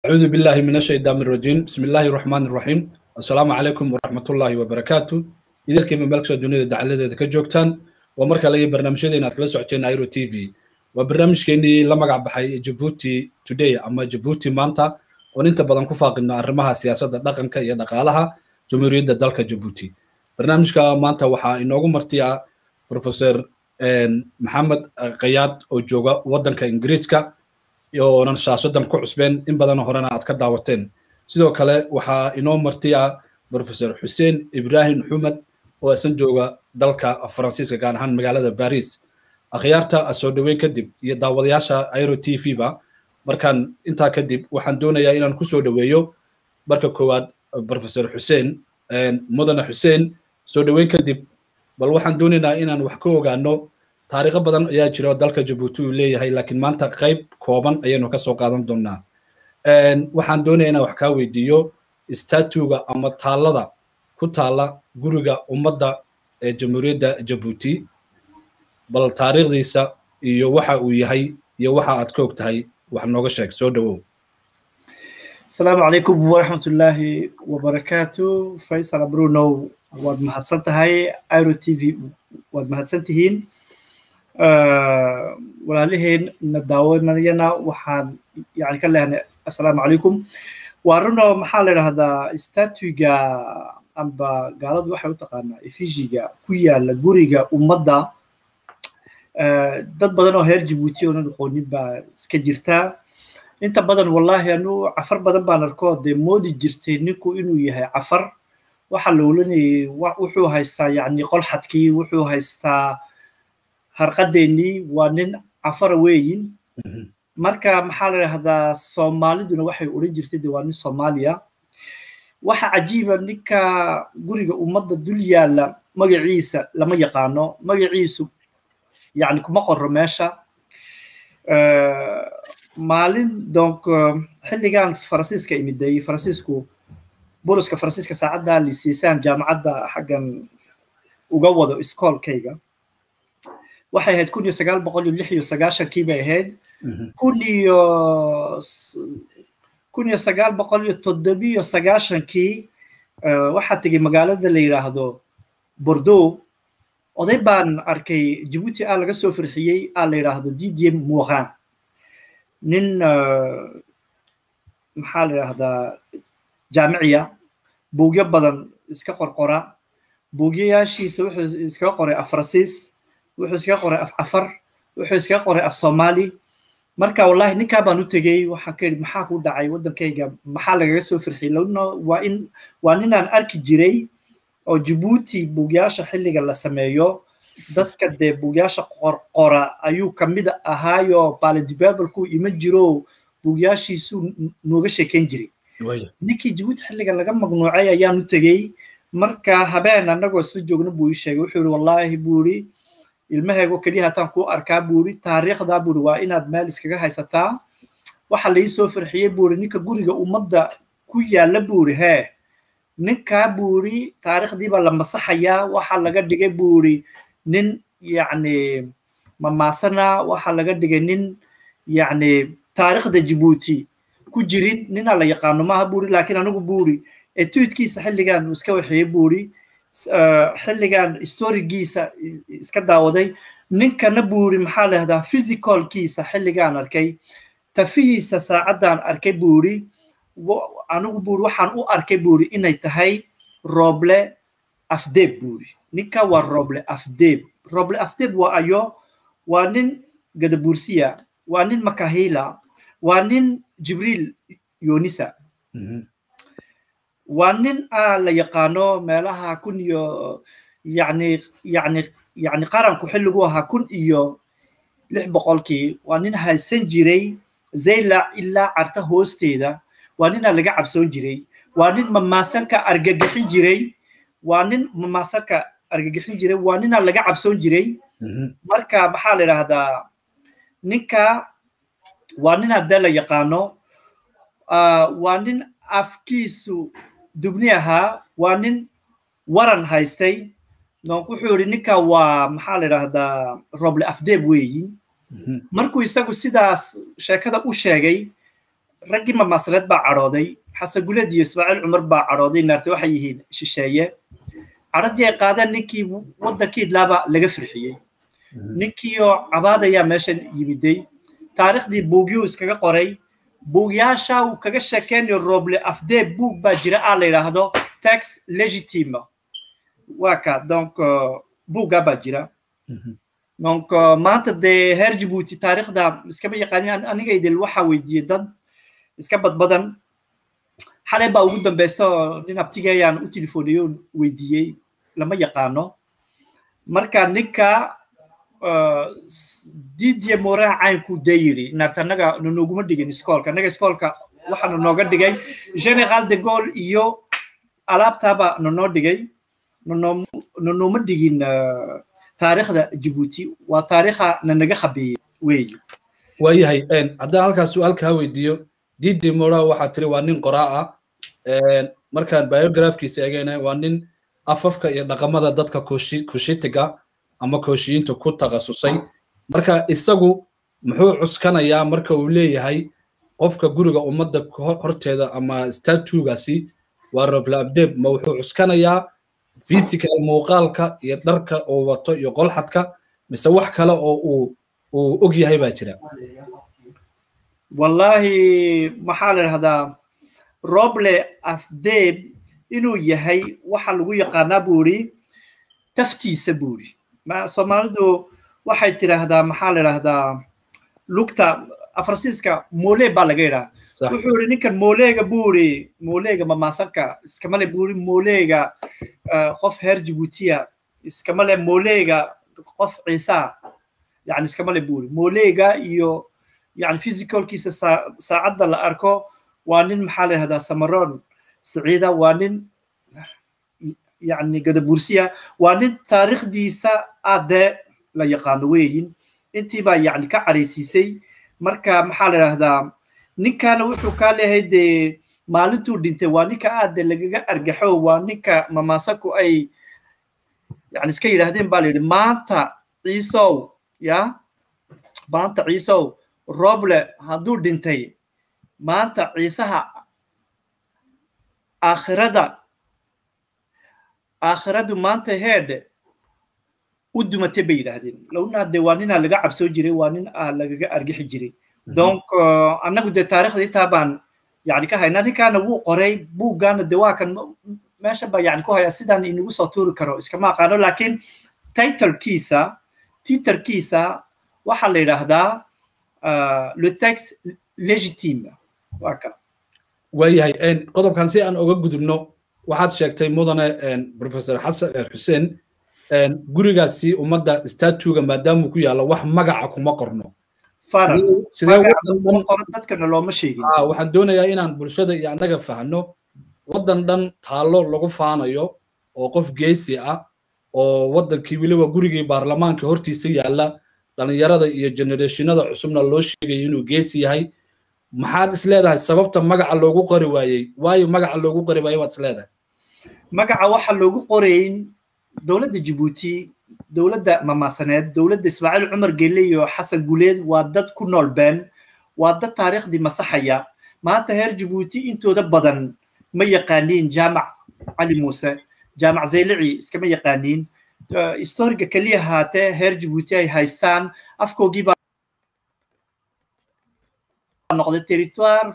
أعوذ بالله من الشيطان الرجيم بسم الله الرحمن الرحيم السلام عليكم ورحمة الله وبركاته إذا كيما ملك الدنيا دعالة ذا كجوكتان ومركا لي برنامج دينا تكلا سوعتين ايرو تي في وبرنامج كيني لما قاعد بحي جيبوتي توداي أما جيبوتي مانتا وننت بدن كفاق إنه أرمها سياسة دقن كي دقالها جمهورية دالك جيبوتي برنامج كا مانتا وحا إنوغو مرتيا بروفيسور محمد قياد أو جوغا ودن كإنجريسكا oonan shaasadan ku cusbeen in badanoo horena aad ka daawateen sidoo kale waxaa inoo martiya professor xuseen ibrahim xumed oo isan jooga dalka faransiiska gaar ahaan magaalada baris akhyaarta soo dhoweyn kadib iyo daawadayaasha airo t v ba markaan intaa kadib waxaan doonayaa inaan ku soo dhoweeyo marka koowaad professor xuseen mudane xuseen soo dhoweyn kadib bal waxaan doonaynaa inaan wax ka ogaano taariikho badan ayaa jira oo dalka jabuuti uu leeyahay laakiin maanta qayb kooban ayaynu ka soo qaadan doonaa waxaan doonaya inaan wax kaa weydiiyo statuga ama taallada ku taalla guriga ummadda ee jamhuuriyadda jabuuti bal taariikhdiisa iyo waxa uu yahay iyo waxa aad ka og tahay wax nooga sheeg soo dhowow asalaamu calaykum waraxmatullaahi wabarakaatu faysal bruno waad mahadsan tahay iro t v waad mahadsan tihiin walaalaheen na daawanayana waxaan yani ka lehnay assalaamu calaykum waa runo maxaa la idhahdaa statuga amba gaaladu waxay u taqaanaa efishiga ku yaala guriga ummadda dad badan oo heer jabuuti oonan aqoonin baa iska jirtaa inta badan wallahi anu cafar badan baan arkoo dee moodi jirtay ninku inuu yahay cafar waxaa la olanayay wuxuu haystaa yani qolxadkii wuxuu haystaa harqadeennii waa nin cafara weeyin marka maxaa la idhahdaa soomaaliduna waxay odhan jirtay de waa nin soomaaliya waxa cajiiba ninka guriga ummadda dul yaalla magaciisa lama yaqaano magaciisu yani kuma qoro meesha maalin donc xilligan faransiiska imiday faransiisku boliska faransiiska saacadda lisiisaan jaamacadda xaggan uga wado iskoolkayga waxay ahayd kun iyo sagaal boqol iyo lix iyo sagaashankii bay ahayd kun iyo kun iyo sagaal boqol iyo toddobiyo sagaashankii waxaa tegey magaalada la yidhaahdo bordeaux oday baan arkay jabuuti a laga soo farxiyey a la yidhaahdo didier morin nin maxaa la yidhahdaa jaamiciya buugyo badan iska qorqora buugyayaashiisa wuxuu iskaga qoray af faransiis wuxuu iskaga qoray af cafar wuxuu iskaga qoray af soomaali marka wallahi ninkaa baan u tegey waxaan ka yidhi maxaa ku dhacay waddankayga maxaa lagaga soo firxiyey lano waa in waa ninaan arki jiray oo jabuuti buugyaasha xilliga la sameeyo dadka dee buugyaasha qorqora ayuu kamid ahaayo baalidibabalku iman jiro buugyaashiisuu nooga sheekeyn jiray ninkii jabuuti xilliga laga magnuucay ayaan u tegey marka habeen annagoo isla joogna buu ii sheegay wuxuu yidhi wallaahi buu yidhi ilmaheego keliya hataan kuu arkaa buu yidhi taariikhdaa buu yidhi waa inaad meel iskaga haysataa waxa la ii soo farxiyey buu yidhi ninka guriga ummadda ku yaalla buu yidhi hee ninkaa buu yidhi taariikhdii baa la masaxayaa waxa laga dhigay buu yidhi nin yacni mamaasana waxa laga dhigay nin yacni taariikhda jabuuti ku jirin ninaa la yaqaano maaha buu yidhi laakiin anigu buu yidhi etuidkiisa xilligan uu iska waxeeyey buu yidhi xilligan storigiisa iska daawaday ninkana buu yidhi maxaa la yahdaa physicalkiisa xilligaan arkay tafihiisa saacaddan arkay buu yidhi anigu buu yidhi waxaan u arkay buu yidhi inay tahay roble afdeeb buu yidhi ninka waa roble afdeeb roble afdeeb waa ayo waa nin gadabursiya waa nin makahila waa nin jibriil yonisa waa nin a la yaqaano meelaha kun iyo yani yani yani qaranku xilligu ahaa kun iyo lix boqolkii waa nin haysan jiray zaylac ilaa carta hoosteeda waa ninaa laga cabsoon jiray waa nin mamaasanka argagixin jiray waa nin mamaasanka argagixin jiray waa ninaa laga cabsoon jiray marka maxaa la idhaahdaa ninka waa nin haddee la yaqaano waa nin afkiisu dubni ahaa waa nin waran haystay donc wuxuu yidhi ninka waa maxaa la idhaahdaa roble afdeeb weeyi markuu isagu sidaas sheekada u sheegay raggii mamaasreed baa cadhooday xasan guleed iyo ismaaciil cumar baa cadhooday naarta waxay yihiin shisheeye cadhadii ay qaadeen ninkii waddankii idlaaba laga firxiyey ninkiioo cabaadayaa meeshan yimiday taariikhdii buugyuu iskaga qoray buugyaasha uu kaga sheekeynayo roble afdee buug baa jira aa la yidhaahdo tax legitime waa ka donc buuggaa baa jira donc maanta dee heer jibuuti taariikhda iskama yaqaanin aniga idil waxaa weydiiyey dad iska badbadan xalay baa ugu dambeysa oo nin abtigayaan u telefooniyo weydiiyey lama yaqaano marka ninka didiye moraa caynkuu dee yidhi naarta annaga nanooguma dhigin iskoolka annaga iskoolka waxaana nooga dhigay general de gaulle iyo alaabtaaba nanoo dhigay nanooma dhigin taariikhda jibuuti waa taariikha nanaga khabeeyey weeye waayahay haddaan halkaas su-aal kaa weydiiyo didi mora waxaa tiri waa nin qoraa ah markaan biografkiisa eegayna waa nin afafka iyo dhaqamada dadka kushitiga ama kooshiyiinta ku takhasusay marka isagu muxuu cuskanayaa marka uu leeyahay qofka guriga ummadda horteeda ama statugaasi waa roble abdeb ma wuxuu cuskanayaa physical muuqaalka iyo dharka oo wato iyo qolxadka mise wax kale oo uu uu og yahay baa jira wallahi maxaa la dhahdaa roble afdeb inuu yahay waxa lagu yaqaanaa buu iri taftiisa buu iri soomaalidu waxay tiraahdaa maxaa la dhahdaa lugta afarsiiska mole baa laga yidhaha wuxuu iri ninkan moleega buu iri moleega mamaasanka iskamale buu iri moleega qof heer jibuutiya iskamale moleega qof ciisa yani iskamale buu iri moleega iyo yani physicalkiisa saacadda la arko waa nin maxaa la yihahdaa samaron saciida waa nin yani gadabursiya waa nin taariikhdiisa aadee la yaqaano weeyin intii baa yani ka cadhaysiisay marka maxaa la yidhahdaa ninkana wuxuu kaa leeyahay dee maalintuu dhintay waa ninka aade lagaga argaxo waa ninka mamaasanku ay yani iska yidhaahdeen baa la yidhi maanta ciisow ya maanta ciisow roble hadduu dhintay maanta ciisaha aakhirada aakhiradu maanta heedhe u dumatay bay yidhaahdeen lowna de waa ninaa laga cabsoo jiray waa nin aa lagaga argixi jiray donc annagu dee taarikhda intaa baan yani ka haynaa ninkaana wuu qoray buuggaana de waa kan meesha baa yani ku haya sidaan inagu soo tuuri karo iskama aqaano laakiin titlekiisa titerkiisa waxaa la yidhaahdaa le texte legitime waa ka waayahay qodobkan si aan oga gudubno waxaad sheegtay mudane professor xasan xuseen gurigaasi ummadda statuga maadaamuu ku yaalla wax magaca kuma qorno dadkana looma sheegin waxaan doonayaa inaan bulshada iyo annaga fahno waddan dhan taallo lagu faanayo oo qof geesi ah oo waddankii weliba gurigii baarlamaanka hortiisa yaalla dhallinyarada iyo generationada cusubna loo sheegayo inuu geesi yahay maxaad is leedahay sababta magaca loogu qori waayey waayo magaca loogu qori waayey waad is leedahay magaca waxa loogu qorayn dowladda jibuuti dowladda mamaasaneed dowladda ismaaciil cumar gelle iyo xasan guleed waa dad ku nool been waa dad taariikhdii masaxaya maanta heer jibuuti intooda badan ma yaqaaniin jaamac cali muuse jaamac zaylici iskama yaqaaniin historiga keliya haatee heer jibuuti ay haystaan afkoogii baa noqday territoire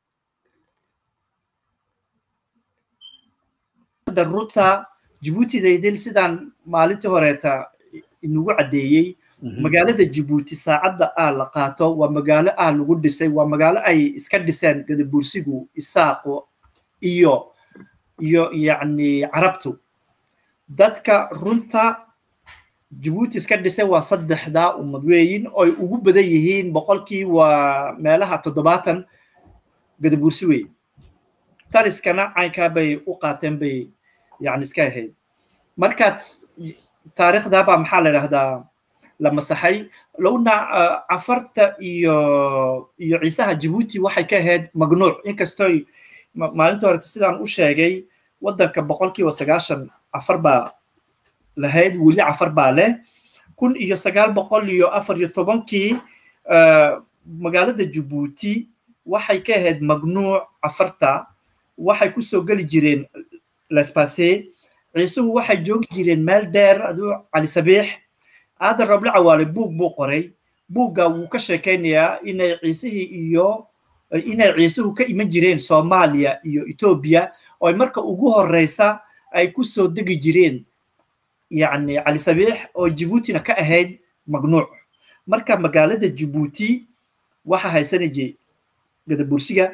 ruta jibuutidaydil sidaan maalintii horeeta inugu caddeeyey magaalada jibuuti saacadda ah la qaato waa magaalo ah lagu dhisay waa magaalo ay iska dhiseen gadabursigu isaaqo iyo iyo yacni carabtu dadka runta jibuuti iska dhisay waa saddexdaa ummad weeyin oy ugu badan yihiin boqolkii waa meelaha toddobaatan gadabursi wey taliskana caynkaa bay u qaateen bay yani iska ahayd marka taariikhdaabaa maxaa la idhahdaa la masaxay lowna cafarta iyo iyo ciisaha jibuuti waxay ka ahayd magnuuc inkastoy maalinta horeta sidaan u sheegay waddanka boqolkiiba sagaashan cafar baa lahayd weli cafar baa leh kun iyo sagaal boqol iyo afar iyo tobankii magaalada jibuuti waxay ka ahayd magnuuc afarta waxay kusoo geli jireen laspase ciisuhu waxay joogi jireen meel dheer aduu cali sabiix aadan roble cawaale buug buu qoray buugga wuu ka sheekaynayaa inay ciisihii iyo inay ciisuhu ka iman jireen soomaaliya iyo etoobiya oo marka ugu horeysa ay kusoo degi jireen yacni cali sabiix oo jibuutina ka ahayd magnuuc marka magaalada jibuuti waxaa haysanayay gadabursiga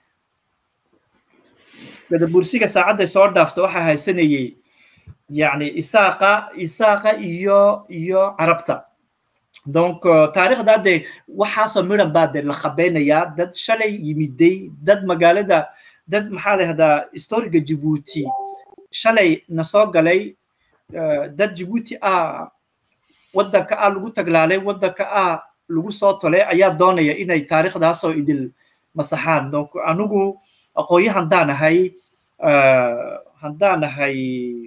gadabursiga saacadday soo dhaafta waxaa haysanayay yacni isaaqa isaaqa iyo iyo carabta donc taariikhda dee waxaasoo midhan baa dee la qabeynayaa dad shalay yimiday dad magaalada dad maxaa lahahdaa historiga jibuuti shalay na soo galay dad jibuuti ah waddanka ah lagu taglaalay waddanka ah lagu soo tolay ayaa doonaya inay taariikhdaasoo idil masaxaan donc anigu aqoonyo handaan ahay handaan ahay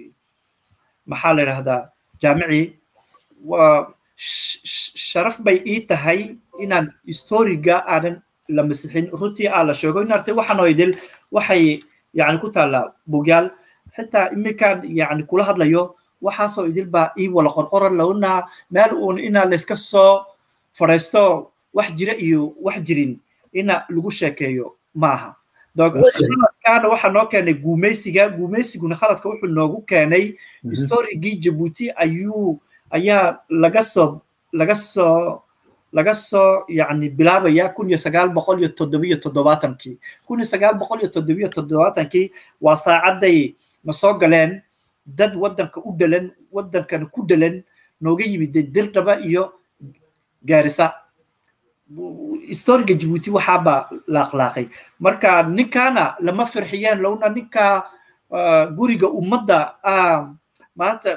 maxaa la yidhahdaa jaamici waa sharaf bay ii tahay inaan historiga aanan la masixin runtii aa la sheego in artay waxaanoo idil waxay yani ku taallaa bugyaal xitaa iminkaan yani kula hadlayo waxaasoo idil baa ii wala qorqoran lowna meel uun inaa layska soo fadhaysto wax jira iyo wax jirin ina lagu sheekeeyo ma aha khaladkaana waxaa noo keenay guumeysiga guumeysiguna khaladka wuxuu noogu keenay historigii jabuuti ayuu ayaa laga soo laga soo laga soo yani bilaabaya kun iyo sagaal boqol iyo toddobiyo toddobaatankii kun iyo sagaal boqol iyo toddobiyo toddobaatankii waa saacadday na soo galeen dad waddanka u dhalan waddankana ku dhalan nooga yimid dirdhaba iyo gaarisa historiga jibuuti waxaaba la akhlaaqay marka ninkaana lama firxiyeen lowna ninka guriga ummadda maanta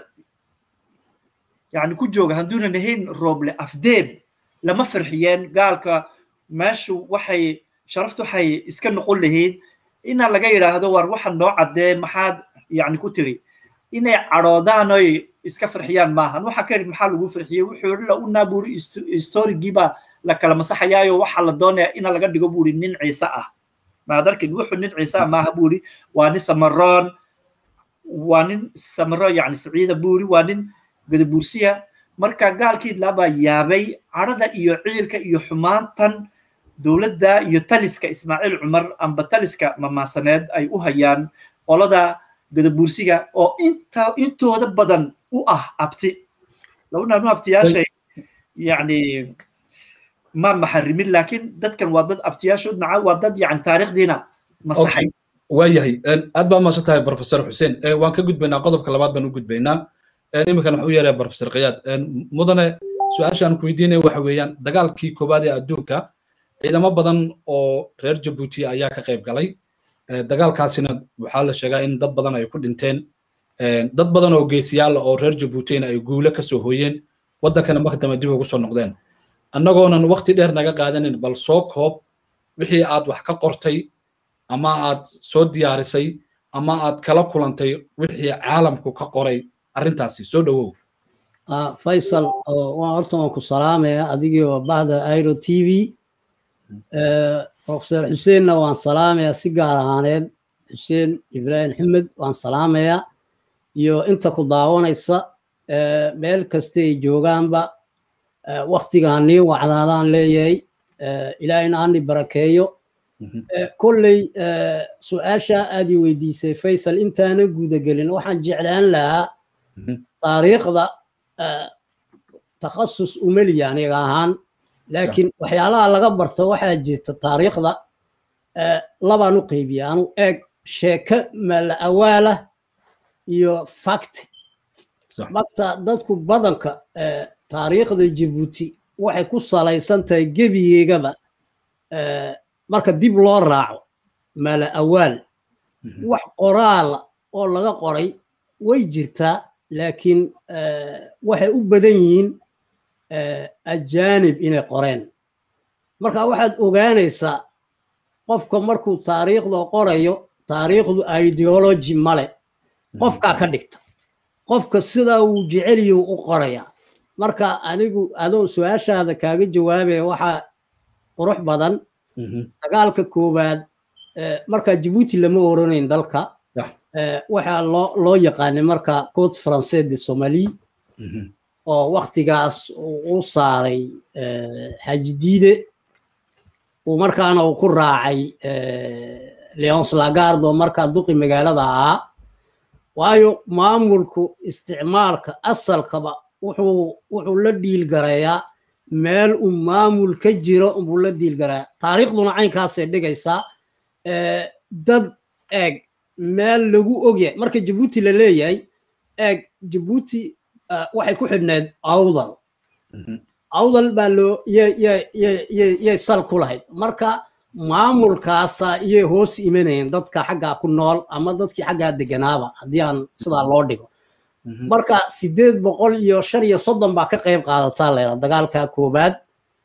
yani ku jooga hadduunan ahayn rooble afdeeb lama firxiyeen gaalka meeshu waxay sharaftu waxay iska noqon lahayd ina laga yidhaahdo war waxaan noo caddee maxaad yani ku tiri inay cadhoodaan oy iska firxiyaan maahan waxa ka yidhi maxaa lagu firxiyey wuxuu yidhi la unaa buuri historigiiba la kala masaxayaayo waxaa la doonaya ina laga dhigo buuri nin ciise ah maad arkin wuxuu nin ciise ah maaha buuri waa nin samaroon waa nin samaro yani siciida buuri waa nin gadabuursiya marka gaalkii laabaa yaabay cadhada iyo ciilka iyo xumaantan dowladda iyo taliska ismaaciil cumar amba taliska mamaasaneed ay u hayaan qolada gadabuursiga oo inta intooda badan u ah abti lawnaanu abtiyaashay yani ma maxarimin laakiin dadkan waa dad abtiyaashood naca waa dad yani taariikhdiina masaxay waayahay aad baa maasan tahay professor xuseen waan ka gudbaynaa qodobka labaad baan u gudbaynaa iminkan waxu yeeraya professor kayaad mudane su-aasha aan ku weydiinaya waxa weeyaan dagaalkii koowaad ee adduunka ciidamo badan oo reer jabuuti ayaa ka qayb galay dagaalkaasina waxaa la sheegaa in dad badan ay ku dhinteen dad badan oo geesiyaal oo reer jabuutina ay guule kasoo hooyeen waddankana markadambe dib ugu soo noqdeen annagoonan waqti dheer naga qaadanin bal soo koob wixii aad wax ka qortay ama aad soo diyaarisay ama aad kala kulantay wixii caalamku ka qoray arrintaasi soo dhowow faysal waa horta waan ku salaamaya adigii oo bahda airo t v professor xuseenna waan salaamayaa si gaar ahaaneed xuseen ibraahim xamed waan salaamayaa iyo inta ku daawanaysa meel kasta ay joogaanba waktigaan nii wacdaadaan leeyahay ilaahayna ani barakeeyo kolley su-aasha aad i weydiisay faysal intaana gudagelin waxaan jeclaan lahaa taariikhda takhasus umeliya aniga ahaan laakiin waxyaalaha laga barto waxaa jirta taariikhda labaan u qaybiya anu eeg sheeke mala awaalah iyo fact marka dadku badanka taariikhda jabuuti waxay ku salaysan tahay gebigeegaba marka dib loo raaco mala awaal wax qoraala oo laga qoray way jirtaa laakiin waxay u badan yihiin ajaanib inay qoreen marka waxaad ogaanaysaa qofka markuu taariikhda qorayo taariikhdu ideology male qofkaa ka dhigta qofka sidaa uu jeceliyo u qoraya marka anigu adoo su-aashaada kaaga jawaabaya waxaa qurux badan dagaalka koowaad markaa jabuuti lama oranayn dalka waxaa loo loo yaqaanay marka code français de somalie oo waktigaas u saaray xaaji diide uu markaana uu ku raacay leons lagard oo markaa duqi magaalada ahaa waayo maamulku isticmaalka asalkaba wuxuu wuxuu la dhiilgarayaa meel uu maamul ka jiro buu la dhiilgarayaa taariikhduna caynkaasay dhigaysaa dad eeg meel lagu ogyahay marka jabuuti la leeyahay eeg jabuuti waxay ku xidhneed awdal awdal baa loo yay sal ku lahayd marka maamulkaasa iyay hoos imanayeen dadka xaggaa ku nool ama dadkii xaggaa deganaaba haddii aan sidaa loo dhigo marka sideed boqol iyo shan iyo soddon baa ka qayb qaadataa layra dagaalka koowaad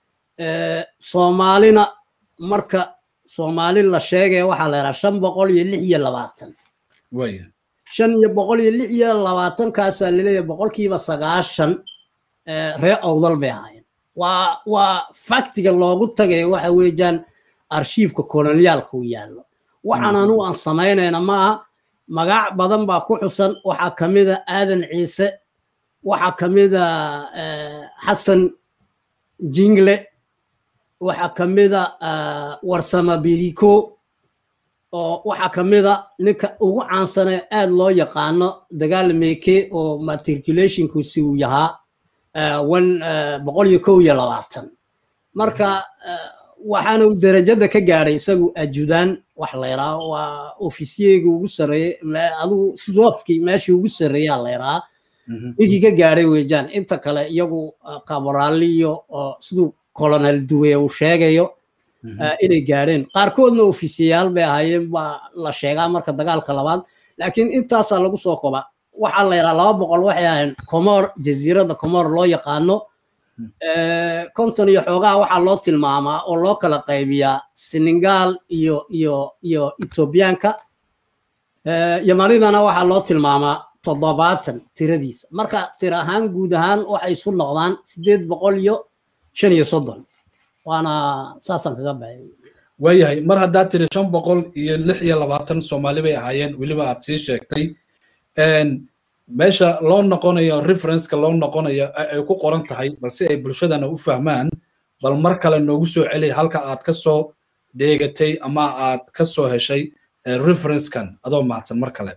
soomaalina marka soomaali la sheegaya waxaa layraa shan boqol iyo lix iyo labaatan shan iyo boqol iyo lix iyo labaatankaasaa laleeyahay boqolkiiba sagaashan ree awdal bay ahaayeen waa waa faktiga loogu tagayo waxa weeyaan arshiifka koloniyaalka u yaallo waxaan anugu aan samaynayna maaha magac badan baa ku xusan waxaa ka mida aadan ciise waxaa ka mida xasan jingle waxaa ka mida warsama biliko oo waxaa ka mida ninka ugu caansane aad loo yaqaano dagaal meeke oo matriculationkusi uu yahaa boqol iyo kow iyo labaatan marka waxaana uu derajada ka gaadhay isagu ajudaan wax layraa waa ofisiyeyga ugu sarreeye adugu sofkii meeshii ugu sarreeyaa layraa ninkii ka gaadhay weejaan inta kale iyagu kaboraaliyo siduu colonel duwe uu sheegayo inay gaadheen qaarkoodna ofisiyaal bay ahaayeen baa la sheegaa marka dagaalka labaad laakiin intaasaa lagu soo koba waxaa la yidhaha laba boqol waxay ahayn comor jasiiradda comor loo yaqaano konton iyo xoogaha waxaa loo tilmaamaa oo loo kala qaybiyaa senegal iyo iyo iyo ethoobiyaanka yamanidana waxaa loo tilmaamaa toddobaatan tiradiisa marka tir ahaan guud ahaan waxay isu noqdaan sideed boqol iyo shan iyo soddon waana saasaan kaga baxay waayahay mar haddaad tiri shan boqol iyo lix iyo labaatan soomaali bay ahaayeen weliba aad sii sheegtay meesha loo noqonayo referenceka loo noqonayo ay ku qoran tahay balse ay bulshadana u fahmaan bal mar kale noogu soo celiya halka aad ka soo dheegatay ama aad ka soo heshay referencekan adoo mahadsan mar kale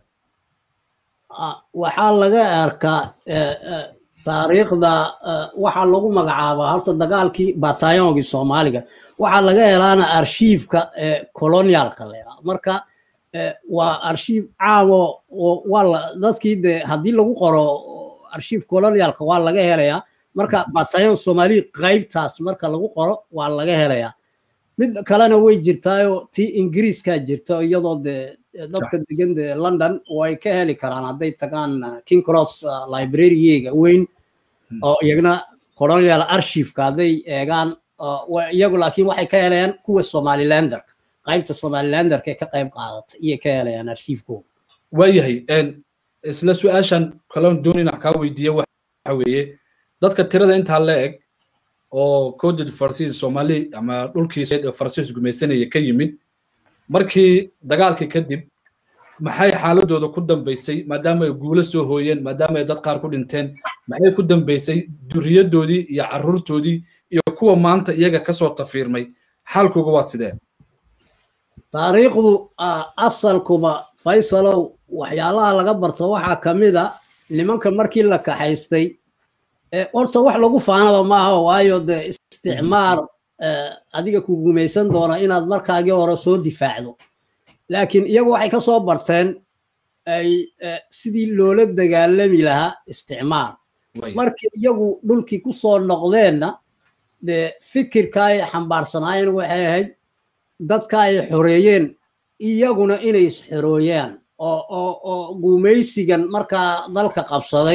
waxaa laga arkaa taariikhda waxaa lagu magacaabaa horta dagaalkii batayongii soomaaliga waxaa laga helaana arshiifka colonialka leeraa marka waa arshiif caamo waa dadkii de haddii lagu qoro arshiif colonialka waa laga helayaa marka batayon soomaaliya qaybtaas marka lagu qoro waa laga helayaa mid kalena way jirtaayo tii ingiriiskaa jirta iyadoo de dadka degan de london way ka heli karaan hadday tagaan king cross librarygeyga weyn oo iyagna colonial archiveka hadday eegaan iyagu laakiin waxay ka helayaan kuwa somalilanderka qaybta somalilanderka ee ka qayb qaadata iyo ka helayaan archiifkooda waayahay isla su-aashan kaloon doonina kaa weydiiye waxa weeye dadka tirada intaa la eg oo coded farsiis soomaali ama dhulkiiseed oo farsiis gumaysanaya ka yimid markii dagaalkii kadib maxay xaaladooda ku dambaysay maadaama ay guulo soo hooyeen maadaama ay dad qaar ku dhinteen maxay ku dambaysay duriyadoodii iyo carruurtoodii iyo kuwa maanta iyaga kasoo tafiirmay xaalkooga waa sidee taariikhdu asalkuba faysalow waxyaalaha laga barto waxaa ka mid a nimanka markii la kaxaystay horta wax lagu faanaba maaha waayo de isticmaar adiga ku gumaysan doona inaad markaagii hore soo difaacdo laakiin iyagu waxay ka soo barteen ay sidii loola dagaalami lahaa isticmaar markii iyagu dhulkii ku soo noqdeenna de fikirka ay xambaarsanaayeen waxay ahayd dadka ay xoreeyeen iyaguna inay isxorooyaan oo gumaysigan markaa dalka qabsaday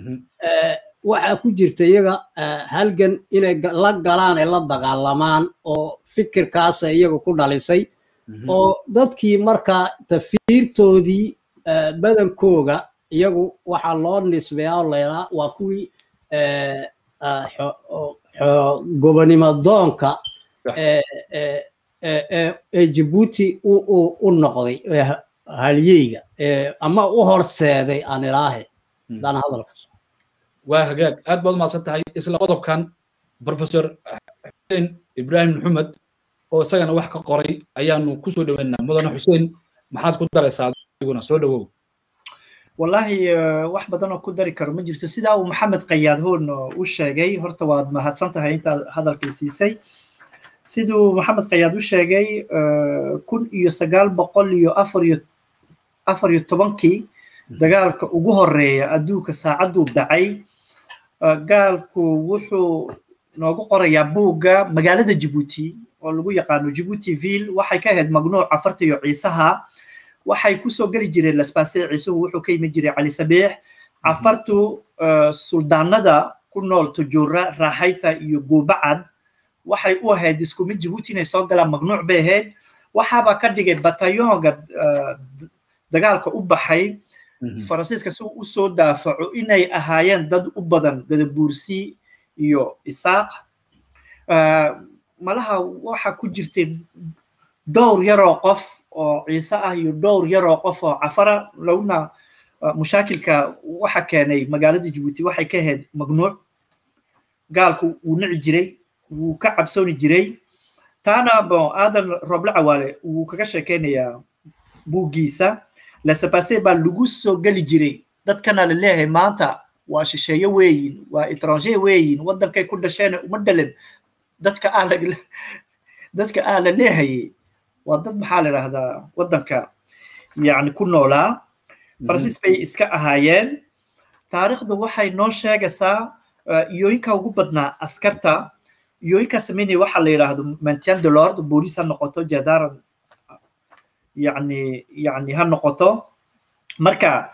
waxaa ku jirta iyaga halgan inay la galaan ee la dagaalamaan oo fikirkaasa iyaga ku dhalisay oo dadkii markaa tafiirtoodii badankooga iyagu waxaa loo nisbeeyaa oo laydhaa waa kuwii gobonimo doonka ee jabuuti u noqday halyeyga ama u horseeday aan ilaahe hadaan hadalka so waa hagaag aad baad umahadsan tahay isla qodobkan professor xuseen ibrahim maxamed oo isagana wax ka qoray ayaanu kusoo dhaweynaa mudane xuseen maxaad ku daraysaa adiguna soo dhawow wallahi wax badan oo ku dari karo ma jirto sidaa uu maxamed qayaad hoon u sheegay horta waad mahadsan tahay intaad hadalkii siisay siduu maxamed qayaad u sheegay kun iyo sagaal boqol iyo afar iyo afar iyo tobankii dagaalka ugu horeeya adduunka saacadduu dhacay gaalku wuxuu noogu qorayaa buugga magaalada jabuuti oo lagu yaqaano jabuuti ville waxay ka ahayd magnuuc afarta iyo ciisaha waxay kusoo geli jireen lasbaase ciisuhu wuxuu ka yimid jiray cali sabiix cafartu suldaanada ku nool tujuura raaxayta iyo goobacad waxay u ahayd isku mid jabuuti inay soo galaan magnuuc bay ahayd waxaaba ka dhigay batayoonga dagaalka u baxay faransiiska si uu u soo daafaco inay ahaayeen dad u badan gadabuursi iyo isaaq malaha waxa ku jirtay dhowr yaroo qof oo ciise ah iyo dhowr yaroo qof oo cafara lowna mushaakilka waxa keenay magaalada jabuuti waxay ka ahayd magnuuc gaalku wuu nici jiray wuu ka cabsooni jiray taana bon aadan roble cawaale wuu kaga sheekeynayaa buuggiisa lasepase baa lagu soo geli jiray dadkana la leeyahay maanta waa shisheeye weeyin waa etranger weeyin waddankay ku dhasheen uma dhalen dadka aa la dadka aa la leehayay waa dad maxaa la idhahdaa waddanka yani ku noolaa faransiis bay iska ahaayeen taariikhdu waxay noo sheegaysaa iyooyinka ugu badnaa askarta iyooyinka sameynaya waxa la yidhaahdo maintien de lord booliis ha noqoto jadaran yani yani ha noqoto marka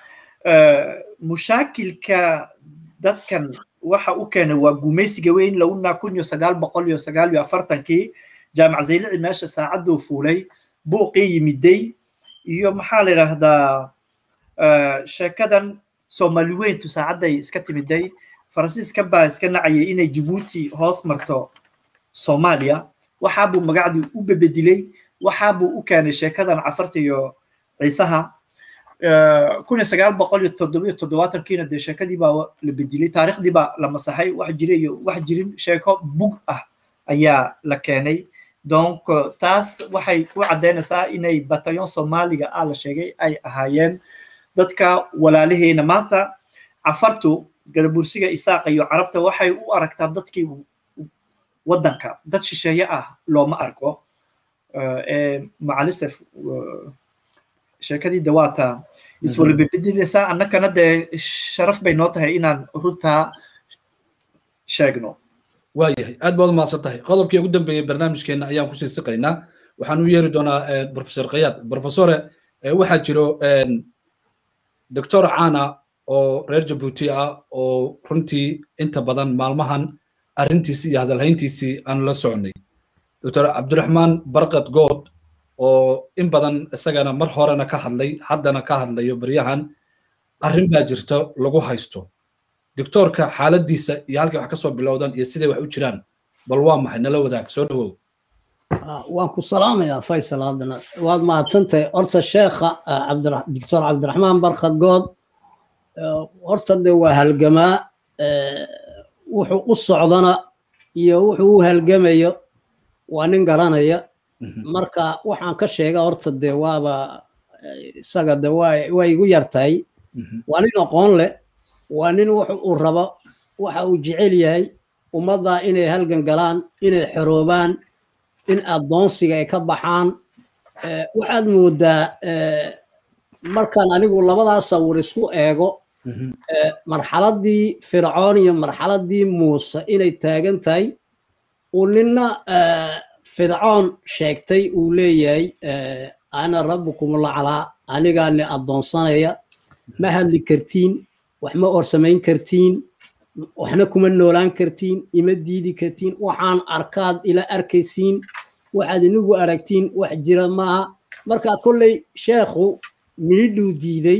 mushaakilka dadkan waxa u keenay waa gumaysiga weyn lowna kun iyo sagaal boqol iyo sagaal iyo afartankii jaamac zaylici meesha saacadduu fuulay buuqii yimiday iyo maxaa la yidhaahdaa sheekadan soomaali weyntu saacadday iska timiday faransiiska baa iska nacayay inay jabuuti hoos marto soomaaliya waxaabuu magacdii u bebedilay waxaabuu u keenay sheekadan cafarta iyo ciisaha kun iyo sagaal boqol iyo toddobiyo toddobaatankiina dee sheekadii baa la bedilay taariikhdii baa la masaxay wax jira iyo wax jirin sheeko bug ah ayaa la keenay donc taas waxay u caddaynaysaa inay batayon soomaaliga ah la sheegay ay ahaayeen dadka walaalaheena maanta cafartu gadabursiga isaaqa iyo carabta waxay u aragtaa dadkii waddanka dad shisheeye ah looma arko macalisef sheekadii dawaata iswala bebedelaysaa annakana dee sharaf bay noo tahay inaan runtaa sheegno waayahay aad baad umahadsan tahay qodobkii ugu dambeeyey barnaamijkeena ayaan kusii siqaynaa waxaan u yeeri doonaa professor kayaad professore waxaa jiro doctor cana oo reer jabuuti ah oo runtii inta badan maalmahan arrintiisii iyo hadalhayntiisii aan la socnay doctor cabdiraxmaan barkad good oo in badan isagana mar horena ka hadlay haddana ka hadlayo baryahan arrin baa jirta lagu haysto doctorka xaaladiisa iyo halkay wax ka soo bilowdan iyo siday wax u jiraan bal waa maxay nala wadaag soo dhawow waan ku salaamayaa faysal haddana waad mahadsantahay horta sheekha doctor cabdiraxmaan barkad good horta de waa halgamaa wuxuu u socdana iyo wuxuu u halgamayo waa nin garanaya marka waxaan ka sheega horta de waaba isaga de waa igu yartahay waa nin aqoon leh waa nin wuxu uu rabo waxa uu jecel yahay ummadda inay halgan galaan inay xoroobaan in addoonsiga ay ka baxaan waxaad moodaa markaan anigu labadaas sawir isku eego marxaladdii fircoon iyo marxaladdii muuse inay taagan tahay uu ninna fircoon sheegtay uu leeyahay ana rabbukumulaclaa anigaani addoonsanaya ma hadli kartiin wax ma orsamayn kartiin waxna kuma noolaan kartiin ima diidi kartiin waxaan arkaad ila arkaysiin waxaad inigu aragtiin wax jira maaha marka kolley sheekhu minidhuu diiday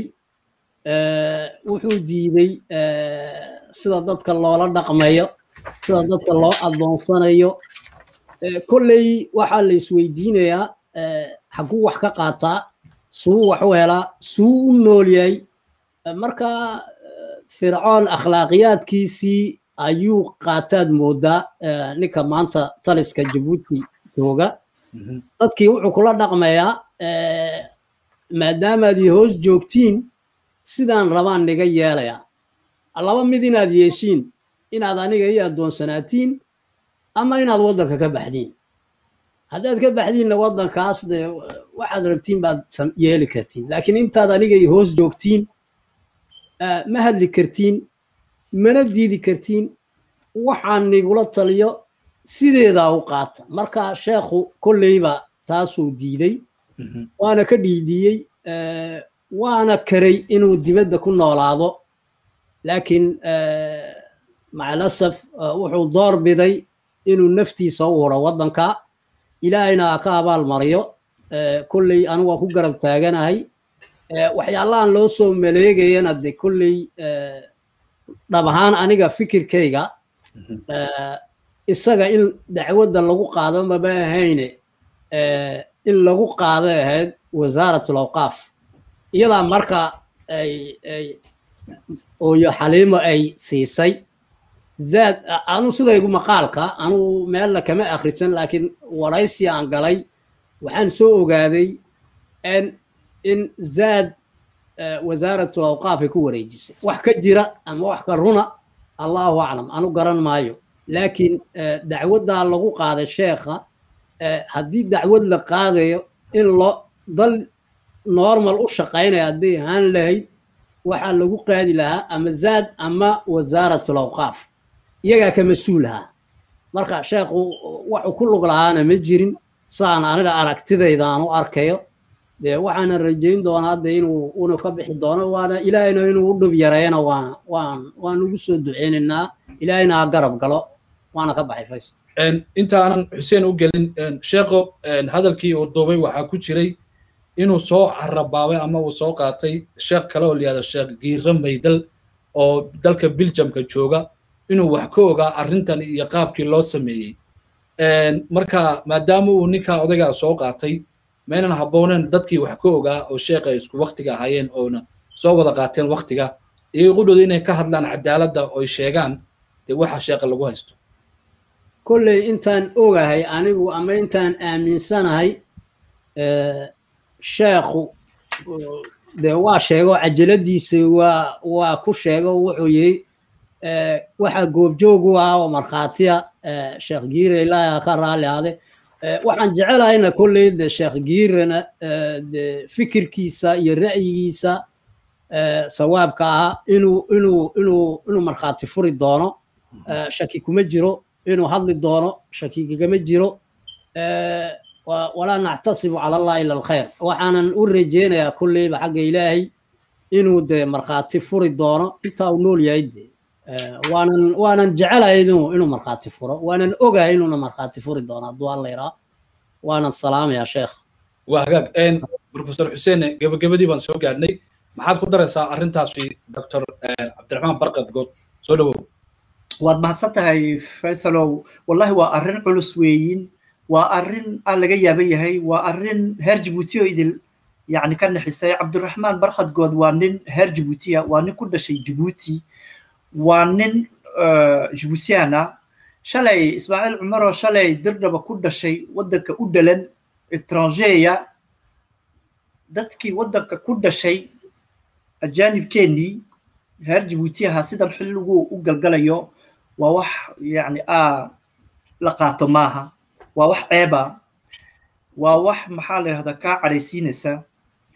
wuxuu diiday sida dadka loola dhaqmayo sida dadka loo addoonsanayo kolley waxaa la isweydiinayaa xaguu wax ka qaataa suu wax u helaa suu u nool yahay marka fircoon akhlaaqiyaadkiisii ayuu qaataad moodaa ninka maanta taliska jabuuti jooga dadkii wuxuu kula dhaqmayaa maadaamaad i hoos joogtiin sidaan rabaan niga yeelaya laba mid inaad yeeshiin inaad aniga ii addoonsanaatiin ama inaad waddanka ka baxdiin haddaad ka baxdiinna waddankaas de waxaad rabtiin baad yeeli kartiin laakiin intaad aniga i hoos joogtiin ma hadli kartiin mana diidi kartiin waxaan nigula taliyo sideedaa u qaata marka sheekhu kolleyba taasuu diiday waana ka dhiidiyey waana karay inuu dibadda ku noolaado laakiin macalasaf wuxuu door biday inuu naftiisa u huro waddanka ilaahayna ka abaal mariyo kolley anigu waa ku garab taaganahay waxyaalahan loo soo maleegayana de kolley dhab ahaan aniga fikirkayga isaga in dacwadda lagu qaado maba ahayne in lagu qaado ahayd wasaaratul awqaaf iyadaa marka ay ay ooyo xaliimo ay siisay zaad anu sidaygu maqaalka anu meella kama akhrisan laakiin waraysi aan galay waxaan soo ogaaday in zaad wasaaratul awqaaf ay ku wareejisay wax ka jira ama wax ka runa allahu aclam anu garan maayo laakiin dacwaddaa lagu qaaday sheekha haddii dacwad la qaadayo in loo dal normal u shaqaynaya hadday ahaan lahayd waxaa lagu qaadi lahaa ama zaad ama wasaaratul awqaaf iyagaa ka mas-uulahaa marka sheekhu waxuu ku lug lahaana ma jirin saan aniga aragtidayda aan u arkayo dee waxaana rajayn doonaa hadda inuu una ka bixi doono waana ilaahayna inuu u dhib yareeyana waan waan waan ugu soo duceynaynaa ilaahayna ha garab galo waana ka baxay faysal inta aanan xuseen u gelin sheekho hadalkii uu duubay waxaa ku jiray inuu soo carabaabay ama uu soo qaatay sheekh kale oo layihahdo sheekh giira maydal oo dalka biljamka jooga inuu wax ka ogaa arrintan iyo qaabkii loo sameeyey marka maadaama uu ninkaa odaygaa soo qaatay maynan habbooneen dadkii wax ka ogaa oo sheekha ay isku waktiga ahaayeen oona soo wada qaateen waktiga iyo qudhooda inay ka hadlaan cadaaladda oy sheegaan dee waxa sheekha lagu haysto kolley intaan ogahay anigu ama intaan aaminsanahay sheekhu dee waa sheego cajaladiisa waa waa ku sheego wuxuu yiri waxa goobjoog u ah oo markhaatiya sheekh giire ilaaha ka raali ahde waxaan jecelahayna kolley de sheekh giirena de fikirkiisa iyo ra'yigiisa sawaabka ahaa inuu inuu inuu inuu markhaati furi doono shaki kuma jiro inuu hadli doono shaki kagama jiro walaa nactasibu cala allah ila alkhayr waxaanan u rajeynayaa kolleyba xagga ilaahay inuu de markhaati furi doono intaa uu nool yahay de waanan waanan jecelahay inuu inuu markhaati furo waanan ogahay inuuna markhaati furi doono hadduu alla iraa waanan salaamayaa sheekh waa hagaag professor xuseen gebagabadii baan soo gaadhnay maxaad ku daraysaa arrintaasi doctor cabdiraxmaan barqad good soo dhawow waad mahadsan tahay faysalow wallahi waa arrin culus weeyin waa arrin aan laga yaaban yahay waa arrin heer jabuuti oo idil yacni ka naxisay cabdiraxmaan barkhad good waa nin heer jabuutiya waa nin ku dhashay jabuuti waa nin jibuutiyan ah shalay ismaaciil cumaroo shalay dirdhaba ku dhashay waddanka u dhalan etrangeya dadkii waddanka ku dhashay ajaanibkeennii reer jabuuti ahaa sidan xilligu u galgalayo waa wax yani a la qaato maaha waa wax ceeba waa wax maxaa la yidhahdaa kaa cadhaysiinaysa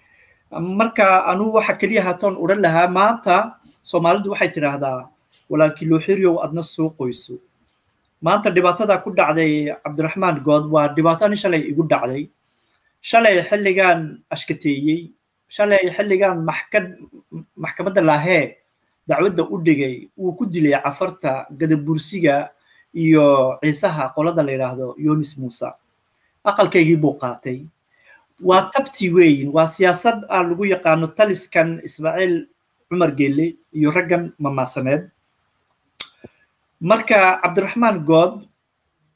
marka anugu waxa keliya haatoon odhan lahaa maanta soomaalidu waxay tidhaahdaa walaalkii looxiryow adna soo qoyso maanta dhibaatada ku dhacday cabdiraxmaan good waa dhibaato nin shalay igu dhacday shalay xilligan ashkateeyey shalay xilligan maxkad maxkamadda laahee dacwadda u dhigay wuu ku dilay cafarta gadabursiga iyo ciisaha qolada la yidhaahdo yonis muuse aqalkaygii buu qaatay waa tabti weeyin waa siyaasad aa lagu yaqaano taliskan ismaaciil cumar geelle iyo raggan mamaasaneed marka cabdiraxmaan good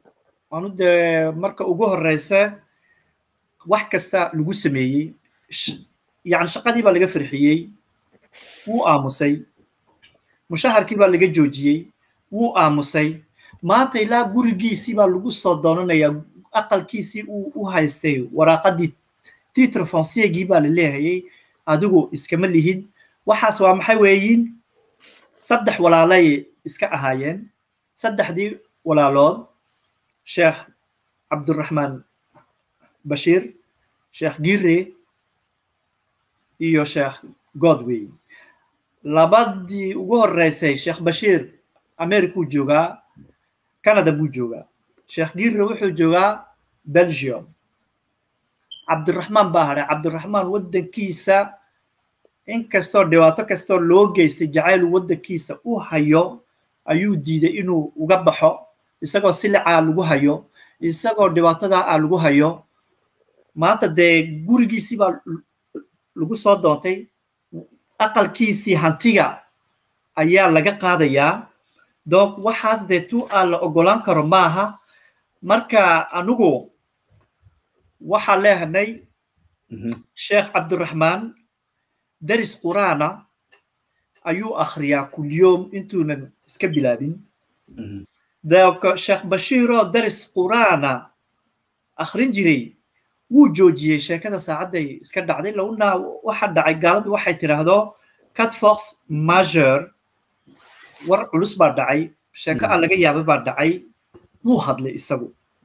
waanu dee marka ugu horeysa wax kasta lagu sameeyey yani shaqadii baa laga farxiyey wuu aamusay mushaharkii baa laga joojiyey wuu aamusay maanta ilaa gurigiisii baa lagu soo doonanayaa aqalkiisii uu u haystay waraaqadii titre fonciergii baa la leehayay adigu iskama lihid waxaas waa maxay weeyiin saddex walaalay iska ahaayeen saddexdii walaalood sheekh cabduraxmaan bashiir sheekh gire iyo sheekh godway labadii ugu horeysay sheekh bashiir americuu joogaa canada buu joogaa sheekh gire wuxuu joogaa belgium cabdiraxmaan baa hadhay cabdiraxmaan waddankiisa inkastoo dhibaato kastoo loo geystay jacayl waddankiisa u hayo ayuu diiday inuu uga baxo isagoo silicaa lagu hayo isagoo dhibaatadaa a lagu hayo maanta dee gurigiisii baa lagu soo doontay aqalkiisii hantiga ayaa laga qaadayaa donc waxaas dee tu aan la ogolaan karo maaha marka anigu waxaan leehanay sheekh cabdiraxmaan daris quraana ayuu akhriyaa kulyoom intuunan iska bilaabin donc sheekh bashiiroo daris quraana akhrin jiray wuu joojiyey sheekada saacadday iska dhacday lowna waxa dhacay gaaladu waxay tidhaahdo catfox major war culus baa dhacay sheeko aan laga yaaba baa dhacay wuu hadlay isagu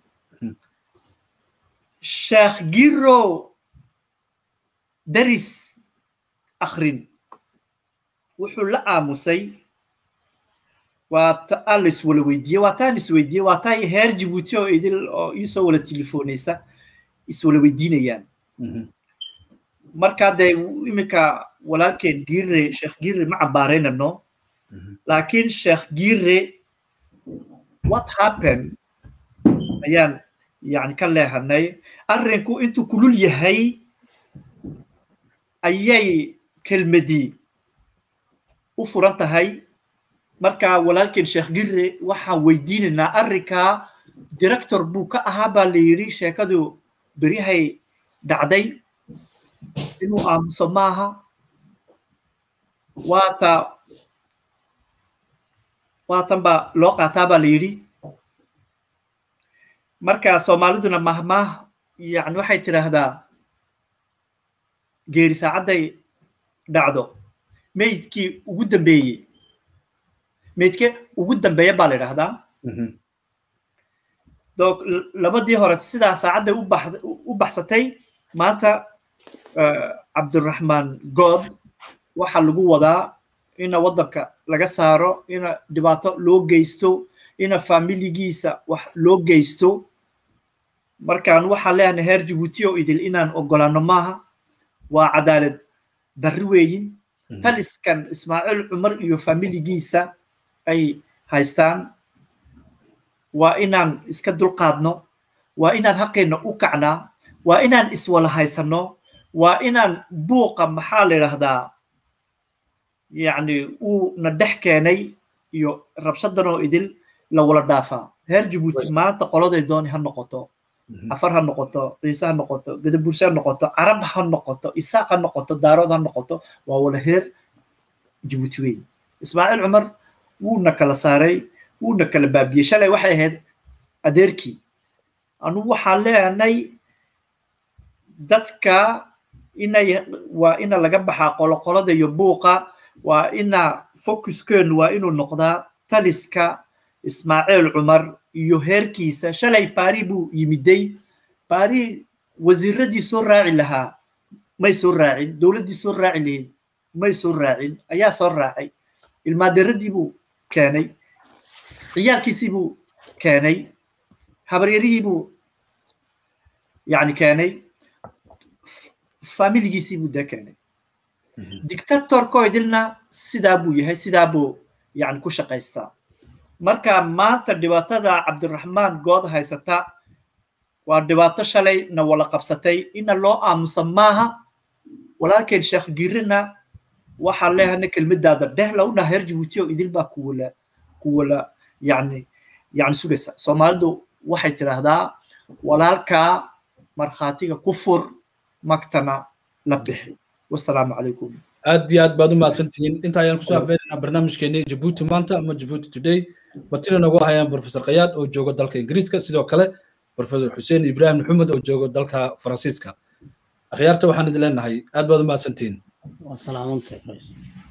sheekh giro daris akhrin wuxuu la aamusay waa taa la iswala weydiiyey waa taan isweydiiyey waa taa heer jibuuti oo idil oo iisoo wala telefoonaysa iswala weydiinayaan marka dee iminka walaalkeen gire sheekh gire ma cambaaraynano laakiin sheekh gire what happen ayaan yani ka leehanay arrinku intuu kulul yahay ayay kelmadii u furan tahay marka walaalkeen sheekh gire waxaan weydiinaynaa arrinkaa director buu ka ahaa baa la yidhi sheekadu beryahay dhacday inuu aamuso maaha waata waatan baa loo qaataa baa la yidhi marka soomaaliduna mahmaah yani waxay tidhaahdaa geeri saacadday dhacdo meydkii ugu dambeeyey meydke ugu dambeeya baa la idhahdaa donc labadii hore sidaa saacadday u baxsatay maanta cabdiraxmaan good waxaa lagu wadaa ina waddanka laga saaro ina dhibaato loo geysto ina familigiisa wax loo geysto markaan waxaan leeyahay heer jibuuti oo idil inaan ogolaano maaha waa cadaalad darri weeyin taliskan ismaaciil cumar iyo familigiisa ay haystaan waa inaan iska dulqaadno waa inaan haqeenna u kacnaa waa inaan iswala haysanno waa inaan buuqa maxaa la idhahdaa yacni uu na dhex keenay iyo rabshadanoo idil la wala dhaafaa heer jibuuti maanta qoladay dooni ha noqoto afar ha noqoto ciise ha noqoto gadaburse ha noqoto carab ha noqoto isaaq ha noqoto daarood ha noqoto waa wala heer jibuuti weyn ismaaciil cumar wuuna kala saaray wuuna kala baabiyey shalay waxay ahayd adeerkii anu waxaan leenay dadka inay waa ina laga baxaa qoloqolada iyo buuqa waa ina focuskeenu waa inuu noqdaa taliska ismaaciil cumar iyo heerkiisa shalay baari buu yimiday baari wasiiradii soo raaci lahaa may soo raacin dowladdii soo raaci lahayd may soo raacin ayaa soo raacay ilmaaderadii buu keenay ciyaalkiisii buu keenay habaryarihii buu yani keenay familigiisii buu dee keenay dictatorko idilna sidaa buu yahay sidaa buu yani ku shaqaystaa marka maanta dhibaatada cabdiraxmaan good haysata waa dhibaato shalay na wala qabsatay ina loo aamusa maaha walaalkeen sheekh girina waxaan leehana kelmadaada dhehlowna heer jibuuti oo idil baa kuwala kuwala yani yani sugaysa soomaalidu waxay tidhaahdaa walaalkaa markhaatiga ku fur magtana la bixi wasalaamu calaykum aad iyo aad baad u mahadsantihiin inta ayaan kusoo afbeeraynaa barnaamijkeeni jabuuti maanta ama jabuuti today martina nagu hayaan professor kayaad oo jooga dalka ingiriiska sidoo kale professor xuseen ibrahim maxamed oo jooga dalka faransiiska akhyaarta waxaan idin leenahay aad baad u mahadsantihiin waa salaamantahay